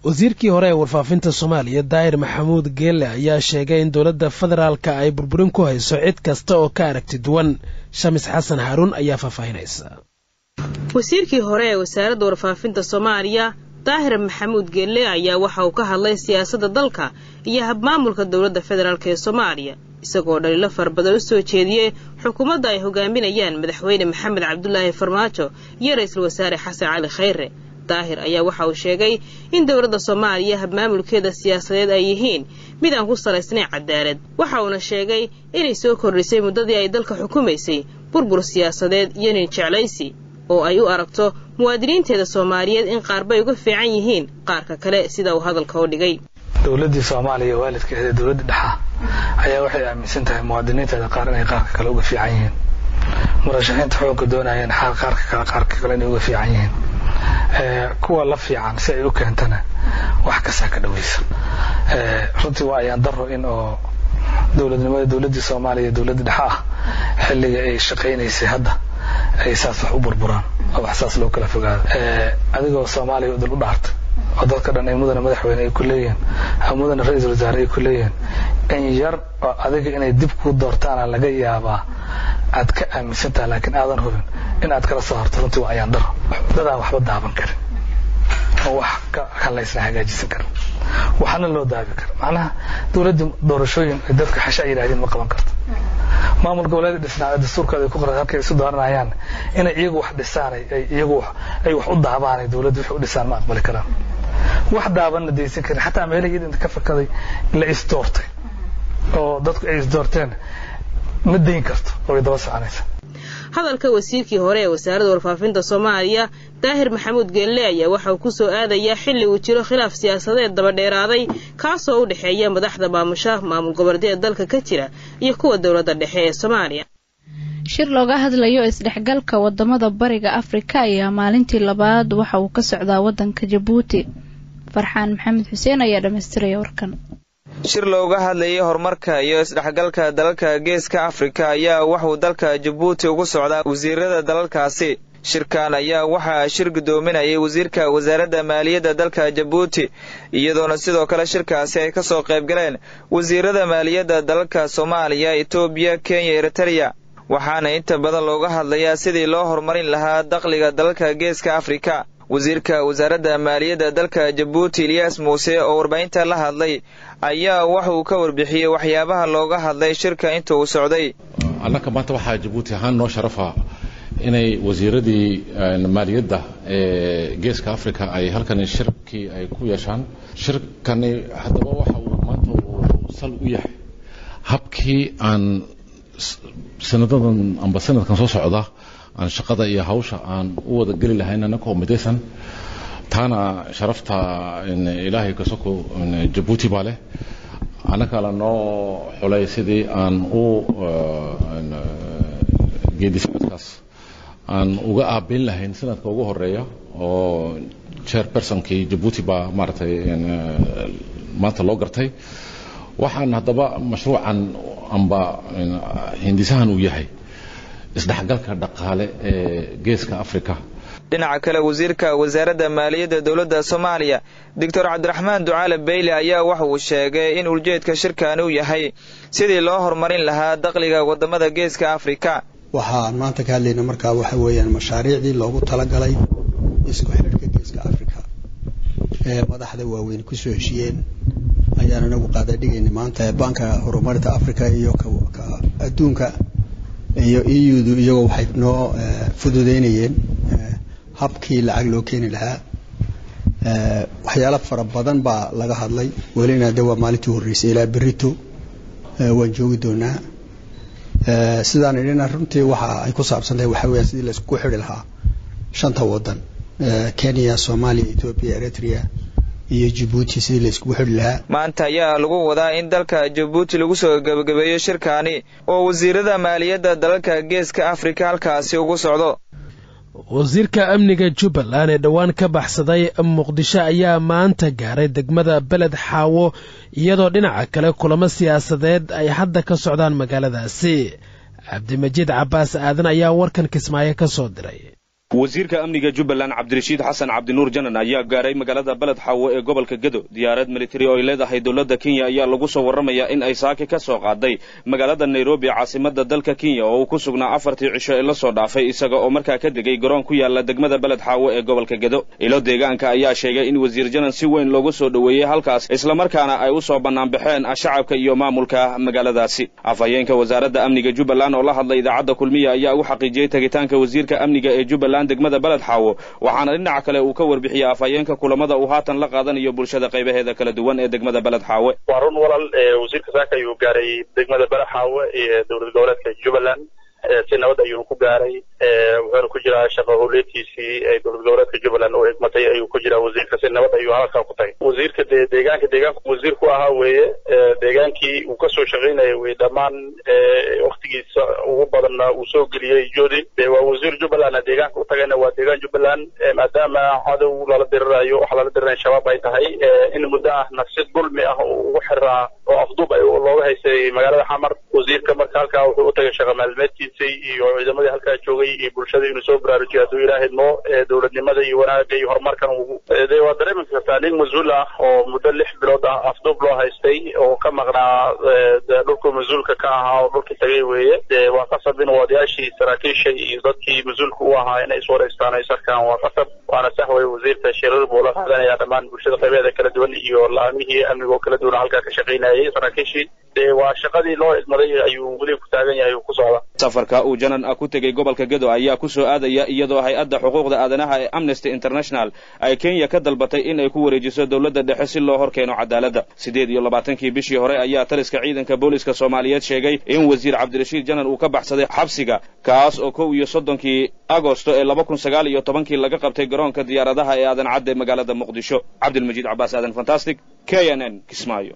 wasiirkii hore ee warfaafinta soomaaliya daahir maxamuud geelle ayaa sheegay in dowladda federaalka ay burburin ku hayso cid kasta oo ka aragti duwan shamis xasan haaruun ayaa faahfaahinaysa wasiirkii hore ee wasaaradda warfaafinta soomaaliya daahir maxamuud geelle ayaa waxa uu ka hadlay siyaasadda dalka iyo habmaamulka dowladda federaalk ee soomaaliya isagoo dhaliilo farabadan u soo jeediyey xukuumadda ay hogaaminayaan madaxweyne maxamed cabdulaahi farmaajo iyo ra-iisul wasaare xasan cali khayre daahir ayaa waxa uu sheegay in dowladda soomaaliya habmaamulkeeda siyaasadeed ay yihiin mid aan ku salaysnayn cadaalad waxa uuna sheegay inay soo kordhisay muddadii ay dalka xukumaysay burbur siyaasadeed iyo nin jeclaysi oo ay u aragto muwaadiniinteeda soomaaliyeed in qaarbay uga fiican yihiin qaarka kale sida uu hadalka u dhigay dowladdii soomaaliya waalidkeeda dowladda dhexa ayaa waxay aaminsan tahay muwaadiniinteeda qaar inay qaarka kale uga fiican yihiin murashaxiinta xukunka doonayeen xaal qaarka kale qaarka kale inay uga fiican yihiin kuwa la fiican si ay u keentana wax kastaa ka dhawaysa runtii waa ayaan daro in oo dowladnimada dowladdii soomaaliya dowladda dhexe ah xilliga ay shaqaynaysay hadda ay saas wax u burburaan oo wax saas loo kala fogaado adigoo soomaaliya dal u dhaarta oo dadka dhan ay mudana madaxweyne ay ku leeyihiin mudana ra-iisul wasaare ay ku leeyihiin in yar oo adiga inay dib kuu doortaana laga yaabaa aad ka aaminsantaha laakiin aadan hubin in aad kala soo harto runtii waa ayaan daro dadaan waxba daaban karin oo wax ka halaysna hagaajisan karin waxaana loo daabi kara macnaha dowladda doorashooyin ay dadka xasha ay yidhahdeen ma qaban karto maamul goboleed dhisnaa dastuurkooda ay ku qoran halkay isu dooranayaan inay iyagu wax dhisaan ay iyagu ay wax u daabaan ay dowladda wax u dhisaan ma aqbali karaan wax daabanna daysan karin xataa meelahii idinta ka fakaday la isdoortay oo dadku ay isdoorteen ma dayn karto oo ay daba soconaysa hadalka wasiirkii hore ee wasaaradda warfaafinta soomaaliya daahir maxamuud geelle ayaa waxa uu ku soo aadayaa xilli uu jiro khilaaf siyaasadeed dabadheeraaday kaasoo u dhexeeya madaxda maamusha maamul goboleedyada dalka ka jira iyo kuwa dowladda dhexe ee soomaaliya shir looga hadlayo isdhexgalka wadamada bariga afrika ayaa maalintii labaad waxa uu ka socdaa wadanka jabuuti farxaan maxamed xuseen ayaa dhammaystiraya warkan shir looga hadlayay horumarka iyo isdhexgalka dalalka geeska afrika ayaa waxuu dalka jabuuti ugu socdaa wasiirada dalalkaasi shirkan ayaa waxaa shir guddoominayay wasiirka wasaaradda maaliyadda dalka jabuuti iyadoona sidoo kale shirkaasi ay ka soo qayb galeen wasiirada maaliyadda dalalka soomaaliya etoobiya kenya eritreya waxaana inta badan looga hadlayaa sidii loo horumarin lahaa dakhliga dalalka geeska afrika wasiirka wasaaradda maaliyadda dalka jabuuti ilyaas muuse oo warbaahinta la hadlay ayaa waxa uu ka warbixiyey waxyaabaha looga hadlay shirka inta uu socday annaka maanta waxaa jabuuti ahaan noo sharafa inay wasiiradii maaliyadda ee geeska africa ay halkani shirkii ay ku yeeshaan shirkani haddaba waxa uu maanta uu sal u yahay habkii aan sanadadan amba sanadkan soo socda aan shaqada iyo hawsha aan u wada geli lahayn annakoo midaysan taana sharafta ilaahay kasoko jabuuti baa leh annaka la noo xulay sidii aan u geedisocodkaas aan uga aabeyn lahayn sanadka ugu horeeya oo chairpersonkii jabuuti baa maaragtay maanta loo gartay waxaan haddaba mashruucan amba hindisahan uu yahay isdhexgalka dhaqaale ee geeska afrika dhinaca kale wasiirka wasaaradda maaliyadda dowladda soomaaliya doctor cabdiraxmaan ducaale beyle ayaa waxa uu sheegay in ujeedka shirkani uu yahay sidii loo horumarin lahaa dakhliga wadamada geeska afrika waxaan maanta ka hadlayna markaa waxa weeyaan mashaariicdii loogu talagalay isku xidhka geeska africa ee madaxda waaweyn kusoo heshiyeen ayaan anagu qaadadhigayna maanta banka horumarinta africa iyo ka adduunka iyo eudu iyagoo waxay noo fududeynayeen habkii lacag loo keeni lahaa waxyaalo fara badan baa laga hadlay welina de waa maalintii horreysay ilaa berito waan joogi doonaa sidaan idhina runtii waxa ay ku saabsan tahay waxa weya sidii laisku xidhi lahaa shanta wadan kenya soomaaliya ethoopia eritrea iyo jabuuti sidii laiskugu xidhi lahaa maanta ayaa lagu wadaa in dalka jabuuti lagu soo gebagabeeyo shirkaani oo wasiirada maaliyadda dalalka geeska afrika halkaasi ugu socdo wasiirka amniga jubbaland ee dhowaan ka baxsaday muqdisho ayaa maanta gaaray degmada beled xaawo iyadoo dhinaca kale kulamo siyaasadeed ay hadda ka socdaan magaaladaasi cabdimajiid cabbaas aadan ayaa warkan kismaayo ka soo diray wasiirka amniga jubbaland cabdirashiid xasan cabdinuur janan ayaa gaaray magaalada beled xaawo ee gobolka gedo diyaarad militari oo ay leedahay dowladda kenya ayaa lagu soo warramayaa in ay saaki ka soo qaaday magaalada nairobi caasimada dalka kenya oo uu ku sugnaa afartii cisho ee la soo dhaafay isaga oo markaa ka degay garoon ku yaala degmada beled xaawo ee gobolka gedo ilo deegaanka ayaa sheegay in wasiir janan si weyn loogu soo dhoweeyey halkaas islamarkaana ay u soo bannaanbaxeen shacabka iyo maamulka magaaladaasi afhayeenka wasaaradda amniga jubbaland oo la hadlay idaacadda kulmiya ayaa u xaqiijiyey tegitaanka wasiirka amniga ee jubbaland degmada beled xaawo waxaana dhinaca kale uu ka warbixiyey afhayeenka kulamada uu haatan la qaadanayo bulshada qaybaheeda kala duwan ee degmada beled xaawe waa run walal wasiirka saaka ayuu gaaray degmada beled xaawe iyo dowlad goboleedka jubbaland si nabad ayuu ku gaaray wuxuuna ku jiraa shaqo howleedkiisii ee dowlad goboleedka jubbaland oo egmatay ayuu ku jiraa wasiirka si nabad ayuu halkaa ku tagay wasiirka dee deegaanka deegaanku wasiir ku ahaa weeye deegaankii uu kasoo shaqaynaya weye dhammaan waktigiisa ugu badanna uu soo geliyey jodi de waa wasiir jubbalandna deegaanka u tagayna waa deegaan jubbaland maadaama cadow lala dirirayo waxa lala diriraya shabaab ay tahay in muddo ah nafsid dulmi ah oo ugu xiraa oo afduub ay looga haystay magaalada xamar wasiirka marka halkaa wuxuu u tagay shaqa maalmeedkiisa iyo ciidamadii halkaa joogay iyo bulshada inuu soo baraarujiyo hadduu ilaahay mo dowladnimada iyo wanaaga iyo horumarkan de waa dareemi kartaa nin mas-uul ah oo muddo lix bilood ah afduub loo haystay oo ka maqnaa dhulku mas-uulka ka ahaa oo dhulkii tagay weeye de waa qasab in odayaashii saraakiisha iyo dadkii mas-uulka u ahaa inay iswareystaan ay sarkaan waa qasab waana sax weye wasiirka shirar buu la qaadanaya dhammaan bulshada qaybeeda kala duwan iyo la-aamihii amniga oo kala duwan halkaa ka shaqaynayay saraakiishii de waa shaqadii loo idmaday ayuu weli ku taagan yahay uu ku socda safarka uu janan ah ku tegey gobolka gedo ayaa ku soo aadaya iyadoo hay-adda xuquuqda aadanaha ee amnesty international ay kenya ka dalbatay in ay ku wareejiso dowladda dhexe si loo hor keeno cadaaladda siddeed iyo labaatankii bishii hore ayaa taliska ciidanka booliska soomaaliyeed sheegay in wasiir cabdirashiid janan uu ka baxsaday xabsiga kaas oo kow iyo soddonkii agosto ee laba kun sagaal iyo tobankii laga qabtay garoonka diyaaradaha ee aadan cadde magaalada muqdisho cabdilmajiid cabaas aadan fantastic k n n kismaayo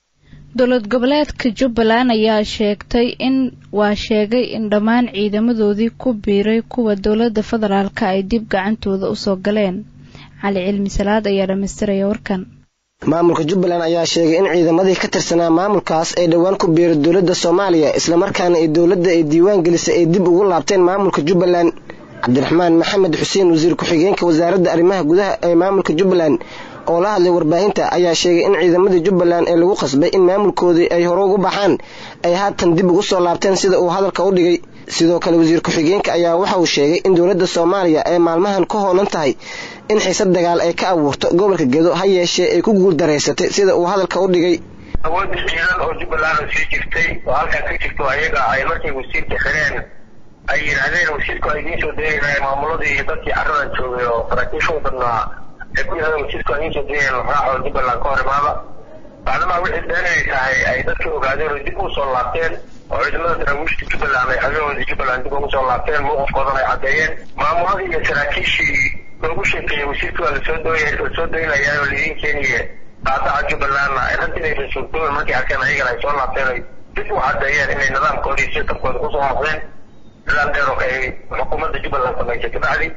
dowlad goboleedka jubbaland ayaa sheegtay in waa sheegay in dhammaan ciidamadoodii ku biiray kuwa dowladda federaalka ay dib gacantooda usoo galeen cali cilmi salaad ayaa dhammaystiraya warkan maamulka jubbaland ayaa sheegay in ciidamadii ka tirsanaa maamulkaas ay dhowaan ku biiray dowladda soomaaliya islamarkaana ay dowladda ay diiwaan gelisay ay dib ugu laabteen maamulka jubbaland cabdiraxmaan maxamed xuseen wasiir ku-xigeenka wasaaradda arrimaha gudaha ee maamulka jubbaland oo la hadlay warbaahinta ayaa sheegay in ciidamadii jubbaland ee lagu qasbay in maamulkoodii ay hore ugu baxaan ay haatan dib ugu soo laabteen sida uu hadalka u dhigay sidoo kale wasiir ku-xigeenka ayaa waxa uu sheegay in dowladda soomaaliya ay maalmahan ka hoolan tahay in xiisad dagaal ay ka abuurto gobolka gedo ha yeeshee ay ku guuldareysatay sida uu hadalka u dhigay awoodda ciidan oo jubbaland oo sii jirtay oo halkaa ka jirto ayaga ay markay wasiirka xireen ay yidhaahdeen wasiirku ay idiin soo deegaynaya maamuladii iyo dadkii carradan joogay oo saraakiisha u badnaa ay ku yidhahdeen wasiirku ay idiin soo deegayaan raaxoo jubbaland ka hor imaada bacdamaa wixii been ay tahay ay dadkii ogaadeen oo dib u soo laabteen oo ciidamada daraawiishta jubbaland ay xagehoodii jubbaland dib ugu soo laabteen mowqifkoodan ay caddeeyeen maamuladii iyo saraakiishii loogu sheekeeyey wasiirkii waa lasoo dooya lasoo doynayaa oo laidiin keeniye qaadaca jubbalandna ay runtii inaysan suurtooben markay arkeen ayagana ay soo laabteen ay dib u caddeeyeen inay nidaamkoodii si tabkooda kusoo noqdeen nidaam dheer oo ay xukuumadda jubbaland samaysay kabacdi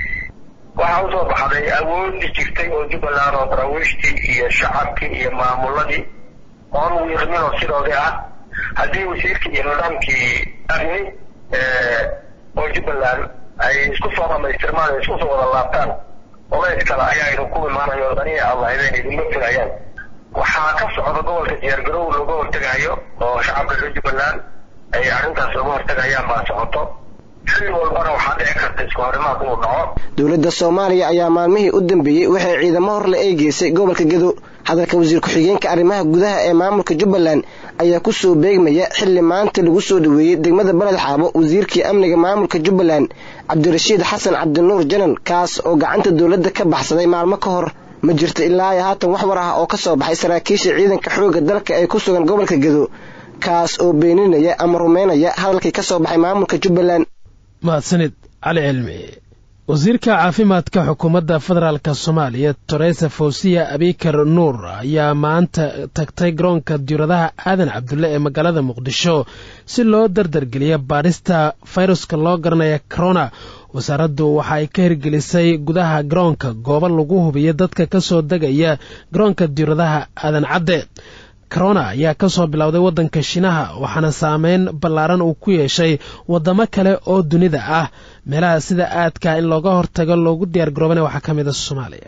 waxaa usoo baxday awoodii jirtay oo jubbaland oo daraawiishtii iyo shacabkii iyo maamuladii oon wiiqmin oo sidoodii ah haddii wasiirkii iyo nidaamkii amni oo jubbaland ay isku soo dhamaystirmaan ay isku soo wada laabtaan olays kale ayaa idin ku imaanayo daniya allahideen idinma filayaan waxaa ka socda gobolka diyaargarow looga hortegayo oo shacabka reer jubbaland ay arrintaas looga hortegayaan baa socoto xilli walbana waxaa dhici karta isku horimaad inuu dhaco dowladda soomaaliya ayaa maalmihii u dambeeyey waxay ciidamo horle ay geysay gobolka gedo hadalka wasiir ku-xigeenka arrimaha gudaha ee maamulka jubbaland ayaa ku soo beegmaya xilli maanta lagu soo dhoweeyey degmada beled xaabo wasiirkii amniga maamulka jubbaland cabdirashiid xasan cabdinuur janan kaas oo gacanta dowladda ka baxsaday maalmo ka hor ma jirto ilaa iyo haatan wax war ah oo ka soo baxay saraakiisha ciidanka xoogga dalka ee ku sugan gobolka gedo kaas oo beeninaya ama rumaynaya hadalkii ka soo baxay maamulka jubbaland mahadsanid cali cilmi wasiirka caafimaadka xukuumadda federaalk soomaaliya toresa fawsiya abikar nuur ayaa maanta tagtay garoonka diuradaha aadan cabdulle ee magaalada muqdisho si loo dardargeliya baadhista fayruska loo garanaya corona wasaaraddu waxa ay ka hirgelisay gudaha garoonka goobo lagu hubiyo dadka ka soo degaya garoonka diuradaha aadan cadde corona ayaa ka soo bilowday waddanka shiinaha waxaana saameyn ballaaran uu ku yeeshay waddamo kale oo dunida ah meelaha sida aadka in looga hortago loogu diyaar garoobana waxaa ka mid a soomaaliya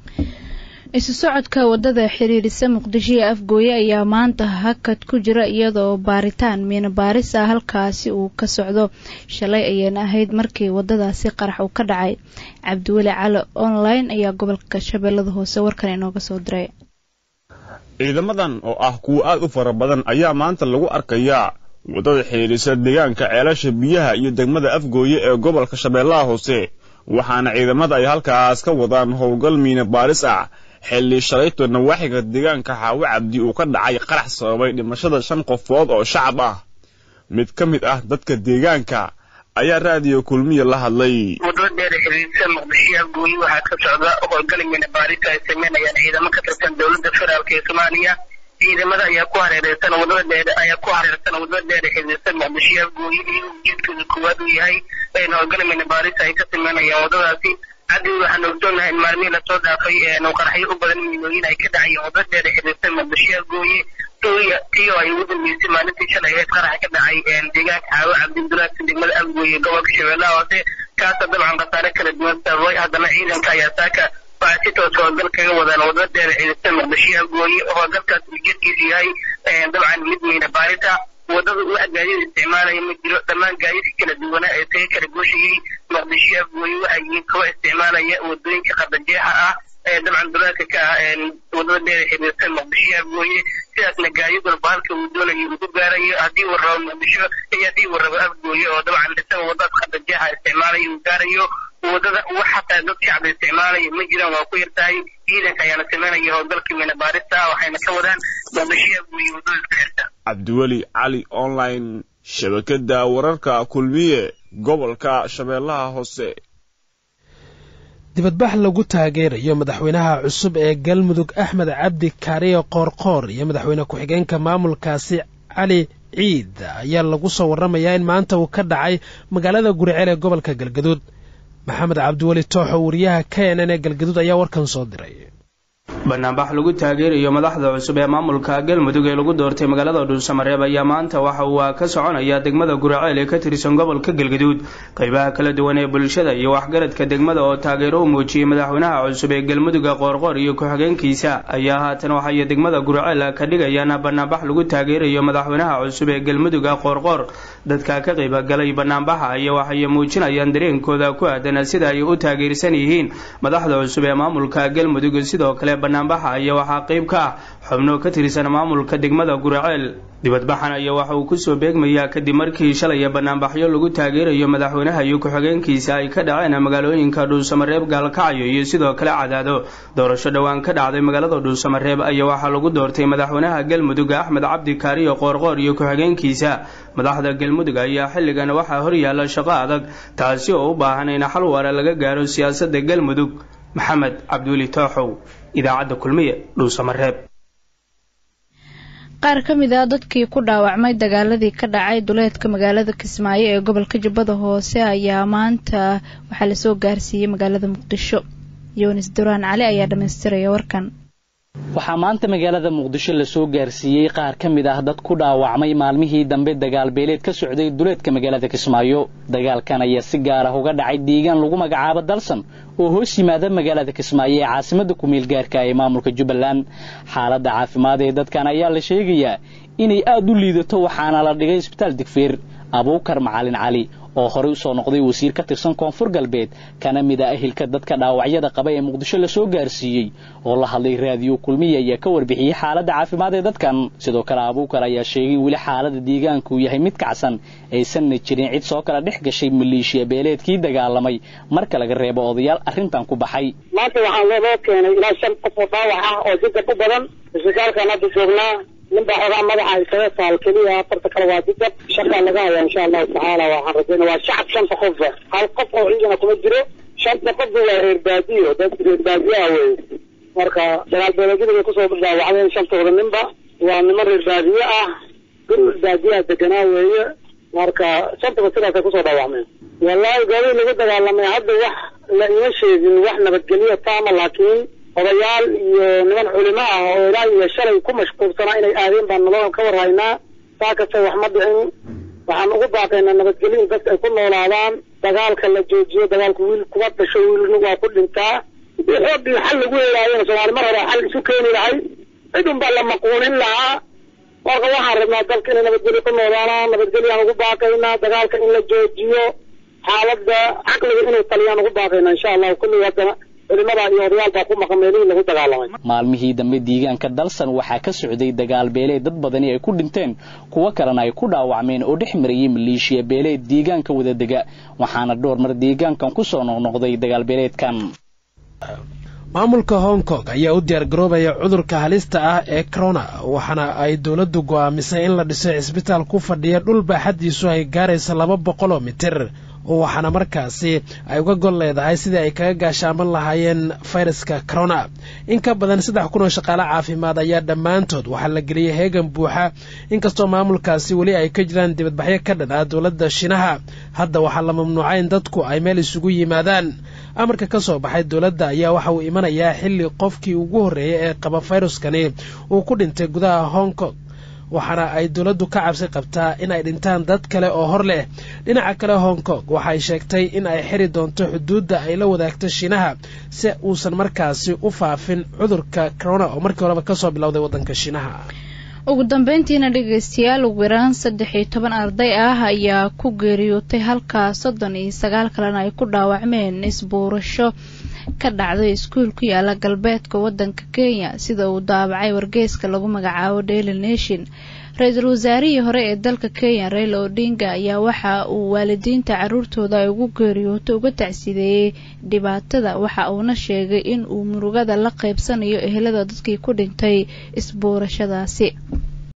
isu socodka waddada xiriirisa muqdisho iyo afgooye ayaa maanta hakad ku jira iyadoo baaritaan miina baaris ah halkaasi uu ka socdo shalay ayayna ahayd markii waddadaasi qarax uu ka dhacay cabdiweli cali online ayaa gobolka shabeellada hoose warkan inooga soo diray ciidamadan oo ah kuwo aad u fara badan ayaa maanta lagu arkayaa waddada xidhiidhisa deegaanka ceelasha biyaha iyo degmada afgooye ee gobolka shabeellaha hoose waxaana ciidamada ay halkaas ka wadaan howlgal miina baaris ah xilli shalayto nawaaxiga deegaanka xaawo cabdi uu ka dhacay qarax sababay dhimashada shan qofood oo shacab ah mid ka mid ah dadka deegaanka ayaa raadiyo kulmiya la hadlay wadada dheer xiriirsa muqdisho afgooye waxaa ka socda howlgal miina baarisa ay sameynayaan ciidamo ka tirsan dowladda federaalk ee soomaaliya ciidamada ayaa ku hareereysan wadada dheer ayaa ku hareersan wadada dheer xiriirsa muqdisho afgooye iyo ujeedkooda koowaad uu yahay in howlgal miina baarisa ay ka sameynayaan wadadaasi haddii waxaan ogsoonnahay in maalmihii lasoo dhaafay qaraxyo u badan miinooyin ay ka dhacayeen wadada dheer xiriirsa muqdisho afgooye tii oo ay ugu dambeysay maalintii shalay ahayd qarax ka dhacay deegaanka xaawo cabdibdulaadka degmada afgooye gobolka shabeellaha hoose kaasoo dabcan khasaare kala duwan sababay haddana ciidanka ayaa saaka waxaa si toos howlgal kaga wadaan wadada dheer xiriirsa muqdisho afgooye howlgalkaas ujeedkiisu yahay dabcan mid miina baarita wadada wax gaadiid isticmaalaya ma jiro dhammaan gaadiidka kala duwanaa ee taga kala gooshayay muqdisho afgooye waxay yihiin kuwa isticmaalaya wadooyinka qadajeexa ah ee dabcan dulaadka ka ah wadada dheer xiriirsa muqdisho afgooye sidaasna gaadiid walba halka uu doonayo uu ku gaarayo haddii uu rabo muqdisho iyo haddii uu rabo afgooye oo dabcan isaga wadadaas qadajeexa isticmaalaya uu gaarayo wadada wax xataa dad shacbi isticmaalaya ma jiraan waa ku yartahay ciidanka ayaana sameynaya howlgalka miina baarista ah waxayna ka wadaan muqdisho afgooye wadada isku xirta cabdiweli cali online shabakada wararka kulmiye gobolka shabeellaha hoose dibadbax lagu taageerayo madaxweynaha cusub ee galmudug axmed cabdi kaariyo qoorqoor iyo madaxweyne ku-xigeenka maamulkaasi cali ciid ayaa lagu soo warramayaa in maanta uu ka dhacay magaalada guriceel ee gobolka galgaduud maxamed cabdiweli tooxo wariyaha k n n ee galgaduud ayaa warkan soo diray banaanbax lagu taageerayo madaxda cusub ee maamulka galmudug ee lagu doortay magaalada dhuusamareeb ayaa maanta waxa uu ka soconaya degmada guraceel ee ka tirsan gobolka galgaduud qeybaha kala duwan ee bulshada iyo waxgaradka degmada oo taageero u muujiyey madaxweynaha cusub ee galmuduga qoorqoor iyo ku-xigeenkiisa ayaa haatan waxay degmada guraceel ka dhigayaan banaanbax lagu taageerayo madaxweynaha cusub ee galmuduga qoorqoor dadka ka qeybagalay banaanbaxa iyo waxay muujinayaan dareenkooda ku aadan sida ay u taageersan yihiin madaxda cusub ee maamulka galmudug sidoo kale banaanbaxa ayaa waxaa qeyb ka ah xubno ka tirsan maamulka degmada guraceel dibadbaxan ayaa waxa uu kusoo beegmayaa kadib markii shalay banaanbaxyo lagu taageerayo madaxweynaha iyo ku-xigeenkiisa ay ka dhaceen magaalooyinka dhuusamareeb gaalkacyo iyo sidoo kale cadaado doorasho dhowaan ka dhacday magaalada dhuusamareeb ayaa waxaa lagu doortay madaxweynaha galmudug axmed cabdi kaariyo qoorqoor iyo ku-xigeenkiisa madaxda galmudug ayaa xilligan waxaa horyaala shaqo adag taasi oo u baahan in xal waara laga gaaro siyaasadda galmudug maxamed cabdiweli tooxow idaacadda kulmiye dhuusamareeb qaar ka mid ah dadkii ku dhaawacmay dagaaladii ka dhacay duleedka magaalada kismaayo ee gobolka jubbada hoose ayaa maanta waxaa lasoo gaarsiiyey magaalada muqdisho yunis duraan cali ayaa dhammaystiraya warkan waxaa maanta magaalada muqdisho lasoo gaarsiiyey qaar ka mid ah dad ku dhaawacmay maalmihii dambe dagaal beeleed ka socday duleedka magaalada kismaayo dagaalkan ayaa si gaar ah uga dhacay deegaan lagu magacaabo dalsan oo hoos yimaada magaalada kismaayo ee caasimada kumeel gaarka ee maamulka jubbaland xaaladda caafimaad ee dadkan ayaa la sheegayaa inay aad u liidato waxaana la dhigay isbitaal digfeer abuukar macalin cali oo horey usoo noqday wasiir ka tirsan koonfur galbeed kana mid ah ehelka dadka dhaawacyada qaba ee muqdisho lasoo gaarsiiyey oo la hadlay raadiyo kulmiya ayaa ka warbixiyey xaaladda caafimaad ee dadkan sidoo kale abuukar ayaa sheegay weli xaalada deegaanku yahay mid kacsan aysanna jirin cid soo kala dhex gashay maleeshiya beeleedkii dagaalamay marka laga reebo odayaal arrintan ku baxay maanta waxaa loo keenay ilaa shan qof oo dhaawac ah oo jidab u badan isbitaalkan hadda joognaa ninbaa xogaa madaxa isaga saal keliya afarta kale waa jidab shakaa laga haya insha allahu tacaala waxaan rajayna waa shacab shanta qofa hal qof oo ciidana kuma jiro shanta qofba waa reer baadiyo dad reer baadiyaha wey marka dagaal beeleedyada bay kusoo dhaawacdeen shantooda ninba waa niman reer baadiye ah dhul baadiyaha deganaa weeye marka shantaba sidaasay kusoo dhaawacmeen wallahi gaadii lagu dagaalamay hadda wax la ima sheegin wax nabadgelyo taama laakiin odayaal iyo niman culimo ah oo ilaa iyo shalay ku mashquulsanaa inay aadeen baan nabada ka warhaynaa saa kasta wax ma dhicin waxaan ugu baaqaynaa nabadgelyo in dadka ay ku noolaadaan dagaalka la joojiyo dagaalka wiil kuma dhasho wiilna waa ku dhintaa xoog iyo xal lagu helaayona soomaali mar hore xal isu keeni lahay cid un baa la maquunin lahaa marka waxaan rabnaa dalka inay nabadgelyo ku noolaadaan nabadgelyaan ugu baaqaynaa dagaalka in la joojiyo xaaladda caqliga inay taliyaan ugu baaqaynaa insha allahu kulli haddana culimada iyo odayaal baa ku maqan meelihii lagu dagaalamay maalmihii dambe deegaanka dalsan waxaa ka socday dagaal beeleed dad badani ay ku dhinteen kuwo kalena ay ku dhaawacmeen oo dhex marayay maleeshiya beeleed deegaanka wadadega waxaana dhowr mar deegaankan ku soo noqnoqday dagaal beeleedkan maamulka hong kong ayaa u diyaar garoobaya cudurka halista ah ee corona waxaana ay dowladdu go'aamisay in la dhiso cisbitaal ku fadhiya dhul baaxaddiisu ay gaaraysa laba boqoloo mitir waxaana markaasi ay uga gol leedahay sidii ay kaga gaashaaman lahaayeen fayraska corona in ka badan saddex kun oo shaqaale caafimaad ayaa dhammaantood waxaa la geliyey heegan buuxa inkastoo maamulkaasi weli ay ka jiraan dibadbaxyo ka dhan ah dowladda shinaha hadda waxaa la mamnuucay in dadku ay meel isugu yimaadaan amarka ka soo baxay dowladda ayaa waxa uu imanayaa xilli qofkii ugu horreeyay ee qaba fayruskani uu ku dhintay gudaha hong kong waxaana ay dowladdu ka cabsi qabtaa in ay dhintaan dad kale oo hor leh dhinaca kale hong kong waxay sheegtay in ay xiri doonto xuduudda ay la wadaagto shiinaha si uusan markaasi u faafin cudurka corona oo markii horeba kasoo bilowday waddanka shiinaha ugu dambeyntiina dhegeystayaal ugu yaraan saddex iyo toban arday ah ayaa ku geeriyootay halkaa soddon iyo sagaal kalena ay ku dhaawacmeen isbuurasho ka dhacday iskuul ku yaala galbeedka waddanka kenya sida uu daabacay wargeyska lagu magacaabo daily nation ra-iisul wasaarihii hore ee dalka kenya raila odinga ayaa waxa uu waalidiinta caruurtooda ay ugu geeriyooto uga tacsideeyey dhibaatada waxa uuna sheegay in uu murugada la qaybsanayo ehelada dadkii ku dhintay isbuurashadaasi